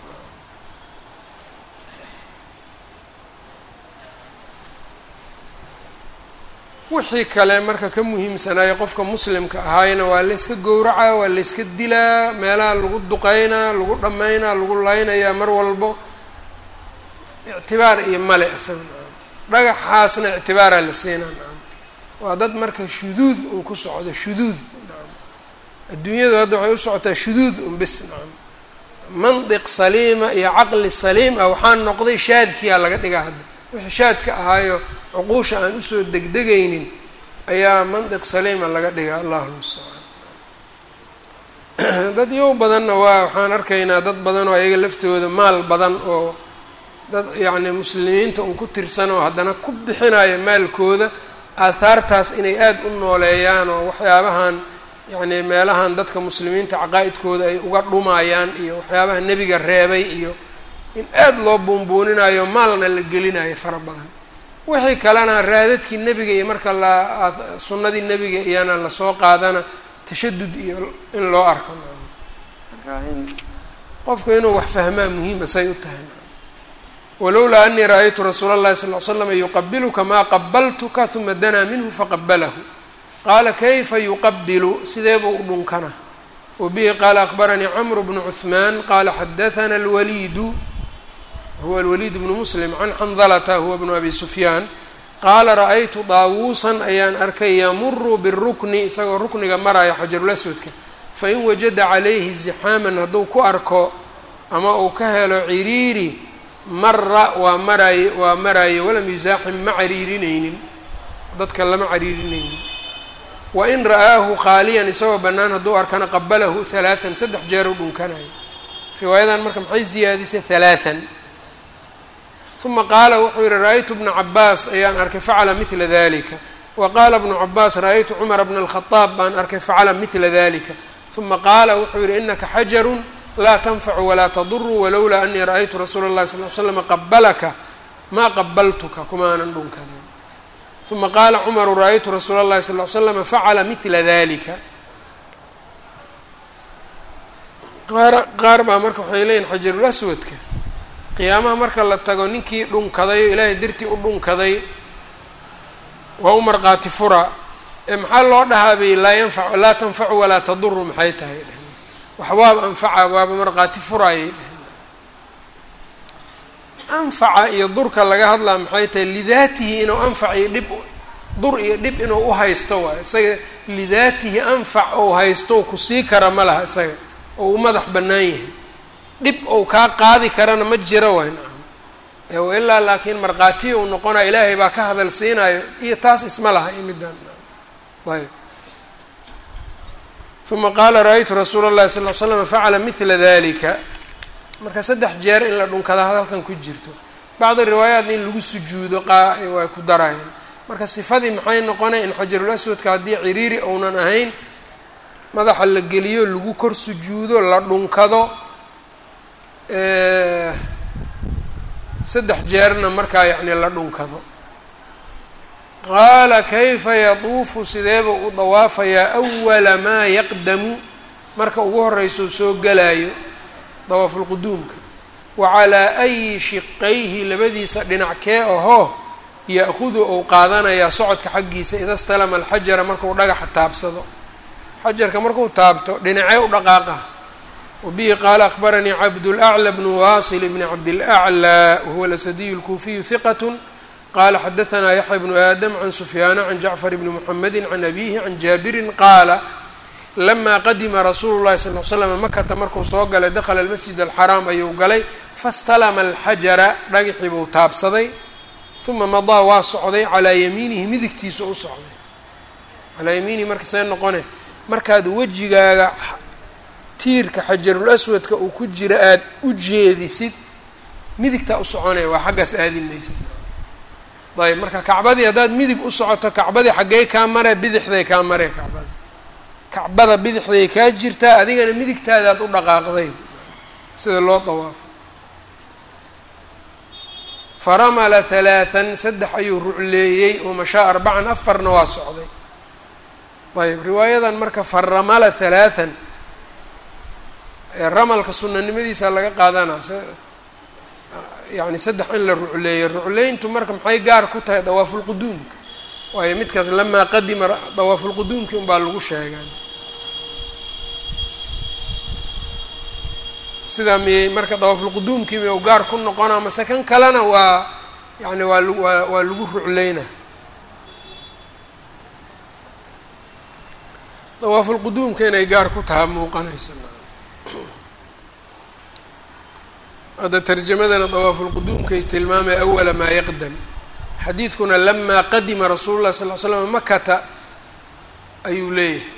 wixii kale marka ka muhiimsanaayo qofka muslimka ahaayna waa layska gowracaa waa layska dilaa meelaha lagu duqeynaa lagu dhammaynaa lagu laynayaa mar walbo ictibaar iyo male isaga dhagaxaasna ictibaaraa la siinaa nacam waa dad marka shuduud un ku socdo shuduud nacam adduunyadu hadda waxay u socotaa shuduud un bis nacam mandiq saliima iyo caqli saliim ah waxaa noqday shaadkiyaa laga dhigaa hadda wixii shaadka ahaayo cuquusha aan usoo degdegaynin ayaa mandiq saliima laga dhigaa allahu mustacaan dad yow badanna waa waxaan arkaynaa dad badan oo ayaga laftooda maal badan oo dad yacni muslimiinta un ku tirsan oo haddana ku bixinaya maalkooda aahaartaas inay aada u nooleeyaan oo waxyaabahan yacni meelahan dadka muslimiinta caqaa-idkooda ay uga dhumayaan iyo waxyaabaha nebiga reebay iyo in aada loo buunbuuninayo maalna la gelinayo fara badan wixii kalena raadadkii nebiga iyo marka la sunnadii nebiga iyana lasoo qaadana tashadud iyo in loo arko marka in qofku inuu wax fahmaa muhiima say u tahay walowlaa anii ra-aytu rasuula اllahi sal l slama yuqabiluka maa qabaltuka huma danaa minhu faqabalahu qaala kayfa yuqabilu sidee buu u dhunkana wabihi qaala akbaranii camru bnu cuثmaan qaala xadaثana اlwaliidu huwa alwaliid bnu muslim can xandalata huwa bnu abi sufyaan qaala ra-aytu daawuusan ayaan arkay yamuru birukni isagoo rukniga maraya xajarulaswadka fain wajada calayhi zixaaman hadduu ku arko ama uu ka helo ciriiri mara waa maraaye waa maraaye walam yusaaxim ma cariirinaynin dadka lama cariirinaynin wain ra'aahu khaaliyan isagoo bannaan hadduu arkana qabalahu halaatan saddex jeer u dhunkanayo riwaayadan marka maxay siyaadisay halaatan uma qaala wuxuu yihi ra-aytu bna cabaas ayaan arkay facala midla dalika wa qaala bnu cabaas ra-aytu cumara bna alkhadaab baan arkay facala midla dalika uma qaala wuxuu yihi inaka xajarun laa tanfacu walaa taduru walowlaa anii ra-aytu rasuula اllahi sal l slama qabalaka maa qabaltuka kumaanan dhunkadeen uma qaala cumaru ra-aytu rasuula اllahi sal l slama facala midla dalika qaar qaar baa marka waxay leeyihin xajarulaswadka qiyaamaha marka la tago ninkii dhunkaday oo ilaahay dartii u dhunkaday waa u marqaati fura ee maxaa loo dhahaa bay laa yanfac laa tanfacu walaa taduru maxay tahay dheheen waxwaaba anfaca waaba marqaati furaayay dheheen anfaca iyo durka laga hadlaa maxay tahay lidaatihi inuu anfac iyo dhib dur iyo dhib inuu uhaysto waayo isaga lidaatihi anfac ou haysto kusii kara ma laha isaga oo u madax bannaan yahay dhib ou kaa qaadi karana ma jiro waay nacam ilaa laakiin markhaatiya uu noqonaya ilaahay baa ka hadal siinayo iyo taas isma laha iyo midaan ayb uma qaala ra-aytu rasuula اllahi sal l slama facala midla dalika marka saddex jeer in la dhunkada hadalkan ku jirto bacdi riwaayaat in lagu sujuudo qaa way ku darayeen marka sifadii maxay noqonay in xajarul aswadka haddii ciriiri ounan ahayn madaxa la geliyo lagu kor sujuudo la dhunkado saddex jeerna markaa yacni la dhunkado qaala kayfa yatuufu sideeba u dawaafayaa awala maa yaqdamu marka ugu horreysau soo gelaayo dawaafulquduumka wa calaa ayi shiqayhi labadiisa dhinac kee ahoo ya-hudu ou qaadanayaa socodka xaggiisa ida stalama alxajara markuu dhagaxa taabsado xajarka markuu taabto dhinacee u dhaqaaqa wabihi qaala akbaranii cabdulأclى bnu wasil bni cabdilأclى wahuwa alasadiyu اlkuufiyu hiqat qala xadaثna yaxya bnu aadam can sufyaana can jacfar bni mxamedi can abihi can jaabirin qaala lama qadima rasuulu llahi sal l slam makata markuu soo galay dakla almasjid alxaraam ayuu galay fastalama alxajara dhagaxii buu taabsaday uma madaa waa socday calaa yamiinihi midigtiisa u socday calaa yamiinihi marka see noqone markaad wejigaaga tiirka xajarul aswadka uu ku jira aada u jeedisid midigtaa u soconaya waa xaggaas aadi maysa ayb marka kacbadii haddaad midig u socoto kacbadii xaggey kaa mare bidixday kaa mare kacbada kacbada bidixday kaa jirtaa adigana midigtaadaad u dhaqaaqday sida loo dawaafo faramala halaathan saddex ayuu rucleeyey wamashaa arbacan afarna waa socday ayb riwaayadan marka faramala halaathan ramalka sunanimadiisa laga qaadanaa yani saddex in la rucleeyo rucleyntu marka maxay gaar ku tahay dawaafulquduumka waayo midkaas lamaa qadima dawaafulquduumki unbaa lagu sheegaa sidaa miyey marka dawaafulquduumkii miy gaar ku noqonaa mase kan kalena waa yani waa waa waa lagu rucleyna dawaafulquduumka inay gaar ku taha muuqanaysa hadda tarjamadana dawaafulquduumkay tilmaamay awala maa yaqdam xadiidkuna lamaa qadima rasuulu llahi sal l slam makata ayuu leeyahay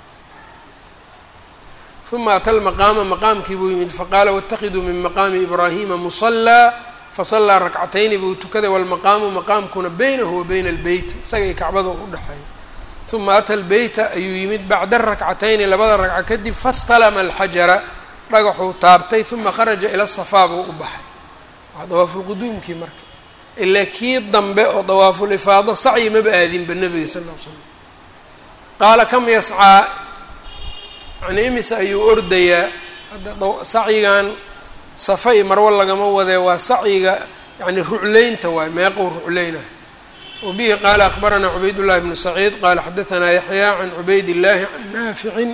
uma ata lmaqaama maqaamkii buu yimid faqaala waاtakiduu min maqaami ibraahima musalaa fasallaa rakcatayni buu tukaday walmaqaamu maqaamkuna baynahu wa bayna albeyt isaga i kacbada u dhexeeya uma ata lbeyta ayuu yimid bacda rakcatayni labada ragco kadib fastalama alxajara dhagaxuu taabtay uma kharaja ila safaa buu u baxay waa dawaafulquduumkii marka ilaa kii dambe oo dawaafulifaado sacyi maba aadinba nebiga sal l l slam qaala kam yascaa yani imise ayuu ordayaa hadda sacyigan safa iyo marwo lagama wadee waa sacyiga yani rucleynta waay meeqow rucleynah wabihi qaala akbaranaa cubayd llahi bnu saciid qaala xadaanaa yaxyaa can cubayd illaahi can naaficin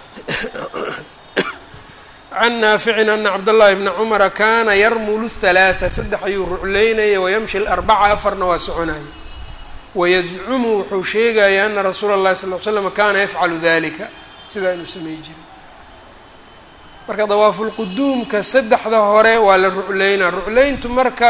can naaficin ana cabdاllahi bna cumara kana yarmulu halaaa saddex ayuu rucleynaya wayamshi larbaca afarna waa soconaya wayazcumu wuxuu sheegaya ana rasuula اllahi sal l slam kana yafcalu dalika sidaa inuu samey jiray marka dawaafulquduumka saddexda hore waa la rucleynaa rucleyntu marka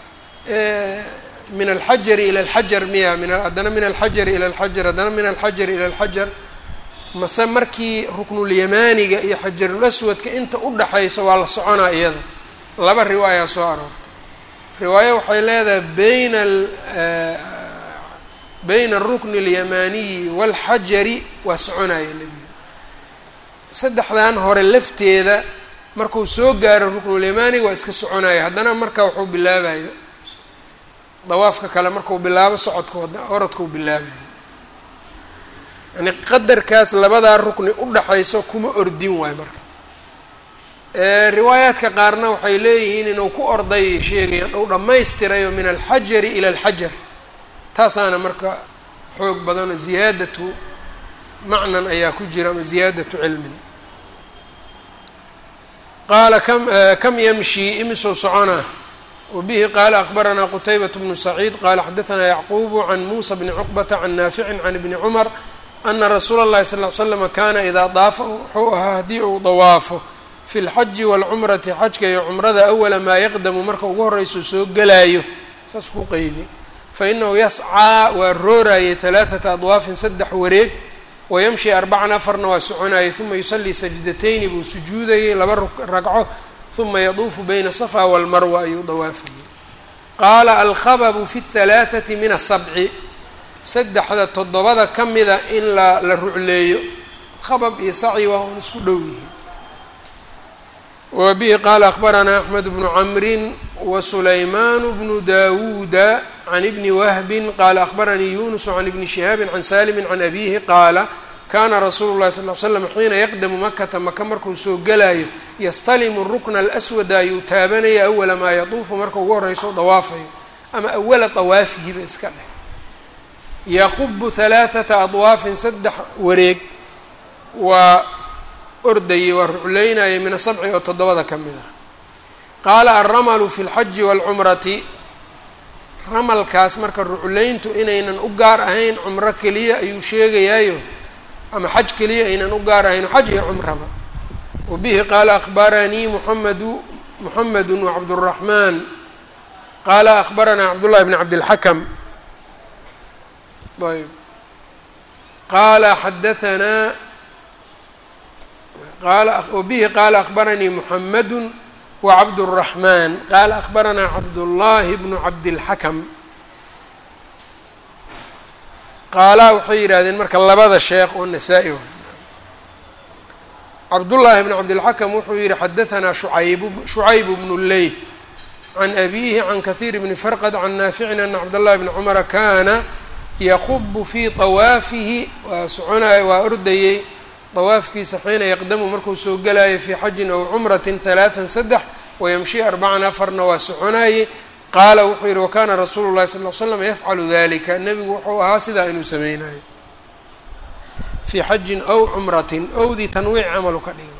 min alxajari ila alxajar miya min haddana min alxajari ila alxajar haddana min alxajari ila alxajar mase markii ruknulyamaaniga iyo xajarul aswadka inta u dhaxaysa waa la soconaa iyada laba riwaayaa soo aroortay riwaayo waxay leedahay bayna bayna arukni alyamaaniyi waalxajari waa soconaya nebiga saddexdan hore lafteeda markuu soo gaaro ruknulyamaaniga waa iska soconaya haddana marka wuxuu bilaabayo dawaafka kale markuu bilaabo socodka orodkau bilaabayo yani qadarkaas labadaa rukni u dhaxayso kuma ordin waayo marka riwaayaadka qaarna waxay leeyihiin inuu ku orday sheegayaan ou dhammaystirayo min alxajari ila alxajar taasaana marka xoog badanoo ziyaadatu macnan ayaa ku jira ama ziyaadatu cilmin qaala kam kam yamshi imisuu soconaa wabihi qaala akbaranaa qutaybat bnu saciid qaala xadaanaa yacquubu can muusa bni cuqbata can naaficin can ibni cumar ana rasuula اllahi sal ly slama kana idaa daafa wuxuu ahaa haddii uu dawaafo fi lxaji waalcumrati xajka iyo cumrada awala maa yaqdamu marka ugu horeyso soo gelaayo saas ku qeydi fainahu yascaa waa roorayay halaaثata adwaafin saddex wareeg wayamshi arbacan afarna waa soconayay uma yusallii sajdatayni buu sujuudayay laba ragco uma yaduufu bayna safa walmarwa ayuu dawaafayay qaala alkhababu fi اhalaaثati min asabci saddexda toddobada ka mida in la la rucleeyo khabab iyo saci waa un isku dhow yihiin wa bihi qaala akbaranaa axmed bnu camrin wa sulaymaanu bnu dawuuda can ibni wahbin qaala akbaranii yunusu can ibni shihaabin can salimin can abiihi qaala kaana rasuulu llahi sal l slam xiina yaqdamu makata maka markuu soo gelaayo yastalimu rukna alaswada ayuu taabanaya awala maa yatuufu marka ugu horeyso dawaafayo ama awala dawaafihiba iska dheh yaqubu halaaثata adwaafin saddex wareeg waa ordayay waa rucleynayay min asabci oo toddobada ka mid ah qaala alramalu fi اlxaji wاlcumrati ramalkaas marka rucleyntu inaynan u gaar ahayn cumro keliya ayuu sheegayaayo ama xaj keliya aynan u gaar ahayn xaj iyo cumraba wa bihi qaala akbaranii muxamedu muxamedu wacabdالraxmaan qaala akbaranaa cabdullahi bn cabdilxakam ayb qaala xadaanaa qaala wabihi qaala akbaranii muxamadu وcبد الرحمن qال أخبرnا cبداللahi بن cبدالحكم qaalaa waxay yidhahdeen marka labada sheekh oo نasaa-i cبداللahi بن cبدالحكم wuxuu yihi xdثnا شhuعayب بن الleyث عن أbيه عن kثير بن فرqد عن ناaفع أن cبداللahi بن cمر kاna yخب في طwaafihi waa soconay waa ordayey dawaafkiisa xiina yaqdamu markuu soo gelayo fii xajin aw cumratin halaatan saddex wayamshi arbacan afarna waa soconaye qaala wuxuu yihi wakana rasuulu llahi sal l slam yafcalu dalika nebigu wuxuu ahaa sidaa inuu sameynayo fii xajin aw cumratin owdii tanwiic camalu ka dhiga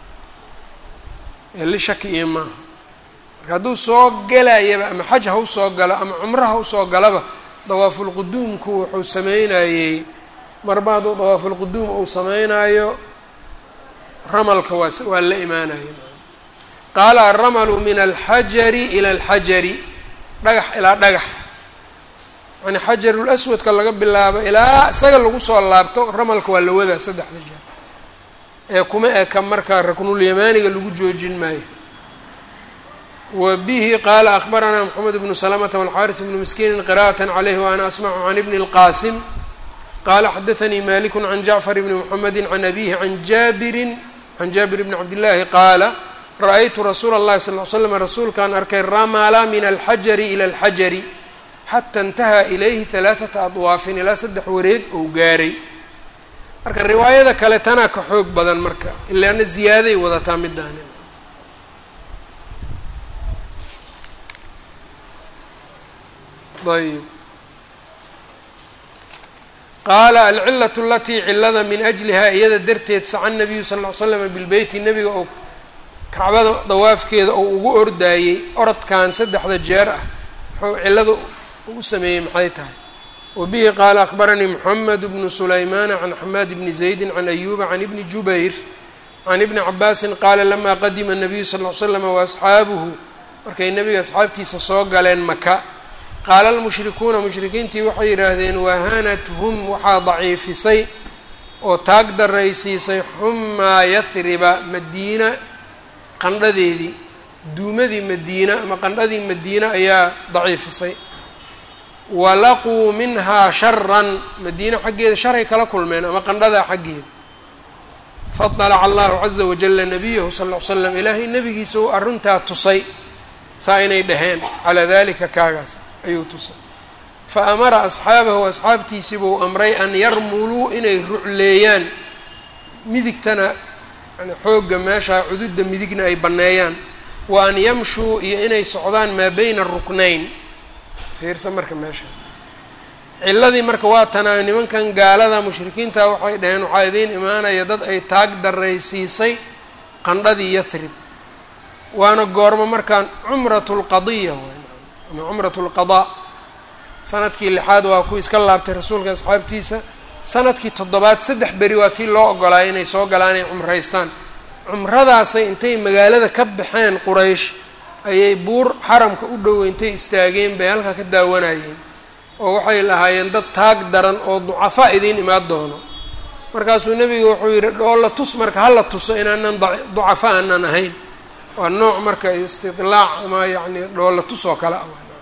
eli shaki iyo maaha marka hadduu soo gelayaba ama xaj ha u soo galo ama cumro ha usoo galaba dawaafulquduumku wuxuu sameynayey marba hadduu dawaafulquduum uu sameynaayo ramalka waa waa la imaanaya qaala alramalu min alxajari ila alxajari dhagax ilaa dhagax yani xajarul aswadka laga bilaabo ilaa isaga lagu soo laabto ramalka waa la wadaa saddexda jeer ee kuma eka markaa raknulyamaaniga lagu joojin maayo wa bihi qaala akbaranaa moxamed bnu salamata walxaaris bnu miskiinin qira'at calayhi wa ana asmacu can ibni اlqaasim qala xadaanii maliku can jacfar bni mxamedi can abihi an jaabirin can jaabir bni cabdillaahi qaala ra-aytu rasuula اllahi sal l slam rasuulkaan arkay ramala min alxajari ila alxajari xata intahaa ilayhi halaaثata adwaafin ilaa saddex wareeg ou gaaray marka riwaayada kale tanaa ka xoog badan marka ilaana ziyaaday wadataa midaani ayb qaala alcilaة alatii cilada min ajlihaa iyada darteed saca nabiyu sal ll ly slama bilbeyti nebiga oo kacbada dawaafkeeda oo ugu ordaayey orodkan saddexda jeer ah muxuu cilada u sameeyey maxay tahay wa bihi qaala akbaranii moxamed bnu sulaymaana can xamaad bni zaydi can ayuba can ibni jubayr can ibni cabaasin qaala lamaa qadima nabiyu sal ll ly slama waasxaabuhu markay nebiga asxaabtiisa soo galeen maka qaala almushrikuuna mushrikiintii waxay yidhaahdeen waahanathum waxaa daciifisay oo taag daraysiisay xumaa yahriba madiina qandhadeedii duumadii madiina ama qandhadii madiina ayaa daciifisay walaquu minhaa sharan madiina xaggeeda sharay kala kulmeen ama qandhadaa xaggeeda faطalaca allahu caza wajala nabiyahu sal ll ly slam ilaahay nebigiisa uu arrintaa tusay saa inay dhaheen calaa dalika kaagaas ayuu tusay fa amara asxaabahu asxaabtiisii buu amray an yarmuluu inay rucleeyaan midigtana yani xoogga meesha cududda midigna ay banneeyaan wa an yamshuu iyo inay socdaan maa beyna ruknayn fiirsa marka meesha ciladii marka waa tanaayo nimankan gaalada mushrikiinta waxay dhaheen waxaa idiin imaanaya dad ay taag daraysiisay qandhadii yathrib waana goormo markaan cumrat lqadiya ama cumrat lqadaa sanadkii lixaad waa ku iska laabtay rasuulka asxaabtiisa sanadkii toddobaad saddex beri waa tii loo ogolaayay inay soo galaan inay cumraystaan cumradaasay intay magaalada ka baxeen quraysh ayay buur xaramka u dhow intay istaageen bay halkaa ka daawanayeen oo waxay lahaayeen dad taag daran oo ducafaa idiin imaan doono markaasuu nebiga wuxuu yidhi dhoolla tus marka hala tuso inaanan ducafa aanan ahayn waa nooc marka istidlaac ama yacni dhoolla tus oo kale ah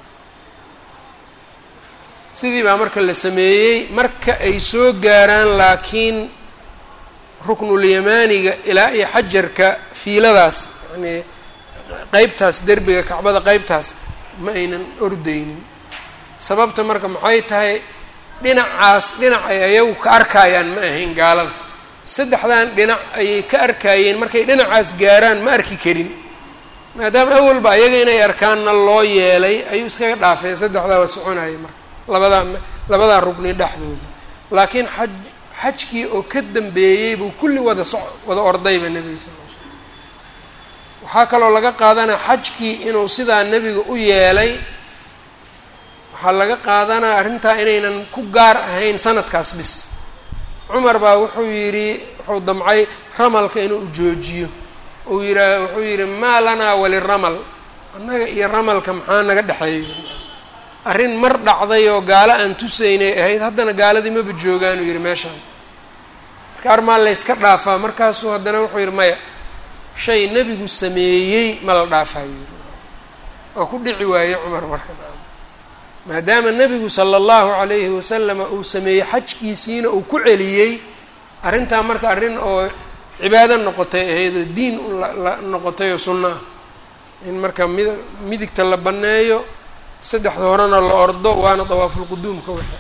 sidii baa marka la sameeyey marka ay soo gaaraan laakiin ruknulyamaaniga ilaa iyo xajarka fiiladaas yacnii qeybtaas derbiga kacbada qeybtaas ma aynan ordeynin sababta marka maxay tahay dhinacaas dhinac ay ayagu ka arkayaan ma ahayn gaalada saddexdan dhinac ayay ka arkayeen markay dhinacaas gaaraan ma arki karin maadaama awalba ayaga inay arkaanna loo yeelay ayuu iskaga dhaafay saddexdaa waa soconayay marka labadaa labadaa rugni dhexdooda laakiin xaj xajkii oo ka dambeeyey buu kulli wada so wada ordayba nebiga sal l slam waxaa kaloo laga qaadanaa xajkii inuu sidaa nebiga u yeelay waxaa laga qaadanaa arrintaa inaynan ku gaar ahayn sanadkaas bis cumar baa wuxuu yidhi wuxuu damcay ramalka inuu joojiyo uu yihaa wuxuu yidhi maa lanaa waliramal annaga iyo ramalka maxaa naga dhexeeyo arrin mar dhacday oo gaalo aan tusaynay ahayd haddana gaaladii maba joogaanuu yidhi meeshaan marka armaa layska dhaafaa markaasuu haddana wuxuu yidhi maya shay nebigu sameeyey ma la dhaafayo waa ku dhici waaye cumar marka maadaama nebigu sala allahu calayhi wasalama uu sameeyey xajkiisiina uu ku celiyey arrintaa marka arrin oo cibaado noqotay ahayd oo diin la noqotay oo sunno ah in marka mid midigta la banneeyo saddexda horena la ordo waana dawaafulquduumka waxa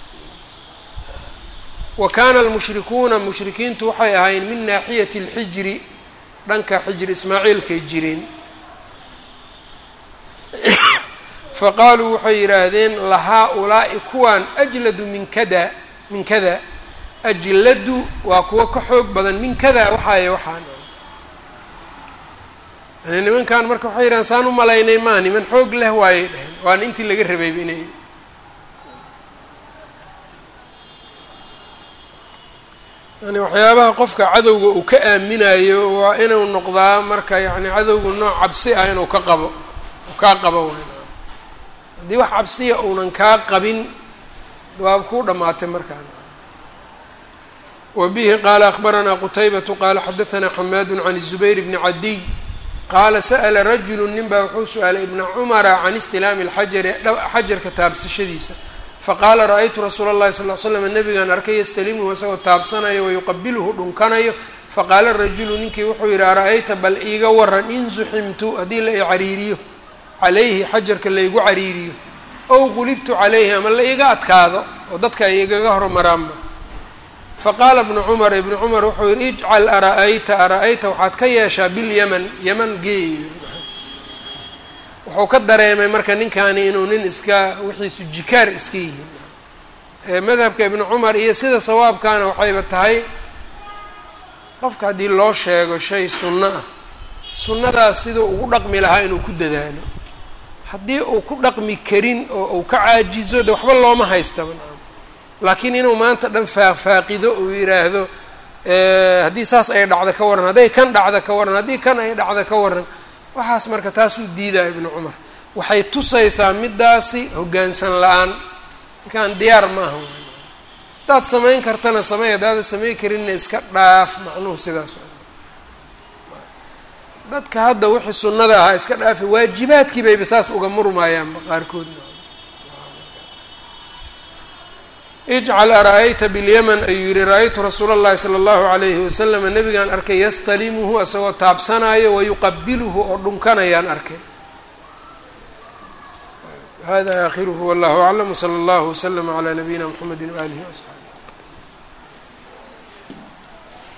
wa kaana almushrikuuna mushrikiintu waxay ahaayeen min naaxiyati alxijri dhanka xijri ismaaciilkay jireen faqaaluu waxay yidhaahdeen lahaa-ulaa'i kuwaan ajladu min kada min kada ajladu waa kuwo ka xoog badan min kada waxaay waxaan yani nimankan marka waxay yidhahdeen saan u malaynay maa niman xoog leh waayay dheheen waana intii laga rabayba inay yani waxyaabaha qofka cadowga uu ka aaminayo waa inuu noqdaa marka yani cadowga nooc cabsi ah inuu ka qabo u kaa qabo wayn haddii wax cabsiya uunan kaa qabin waa kuu dhammaatay markaan wa bihi qaala akhbaranaa qutaybatu qaala xadahanaa xamaadu can الzubayr bni cadiy qaala sa'la rajulu nin baa wuxuu su-aalay ibna cumara can istilaami اlxajari xajarka taabsashadiisa faqaala ra-aytu rasuula اllahi sal l slam nabigaan arkay yastalimuhu isagoo taabsanayo wayuqabiluhu dhunkanayo faqaala rajulu ninkii wuxuu yidhi ara-ayta bal iiga waran in zuximtu haddii la i cariiriyo calayhi xajarka laygu cariiriyo ow qulibtu calayhi ama la iiga adkaado oo dadka ay igaga hormaraanba faqaala ibnu cumar ibnu cumar wuxuu yidhi ijcal ara-ayta ara-ayta waxaad ka yeeshaa bilyaman yaman geey wuxuu ka dareemay marka ninkani inuu nin iska wixiisu jikaar iska yihiin madhabka ibnu cumar iyo sida sawaabkaana waxayba tahay qofka haddii loo sheego shay sunno ah sunnadaas siduu ugu dhaqmi lahaa inuu ku dadaalo haddii uu ku dhaqmi karin oo uu ka caajizo de waxba looma haystaba laakiin inuu maanta dhan faaqfaaqido uu yidhaahdo haddii saas ay dhacda ka warran hadday kan dhacda ka warran haddii kan ay dhacda ka warran waxaas marka taasuu diidaya ibnu cumar waxay tusaysaa midaasi hoggaansan la-aan ninkaan diyaar ma aha haddaad samayn kartana samey haddaadan samayn karinna iska dhaaf macnuhu sidaas dadka hadda wixii sunnada ahaa iska dhaafi waajibaadkii bayba saas uga murmaayaanba qaarkoodna ijcal ara-ayta bilyaman ayuu yihi ra-aytu rasuula اllahi salى اllahu alayhi waslama nabigaan arkay yastalimuhu isagoo taabsanayo wayuqabiluhu oo dhunkanayaan arkay hada aakhiruhu wallahu aclam wslى اllahu wslama عlى nabiyina mxamedi waalihi وaصxaabi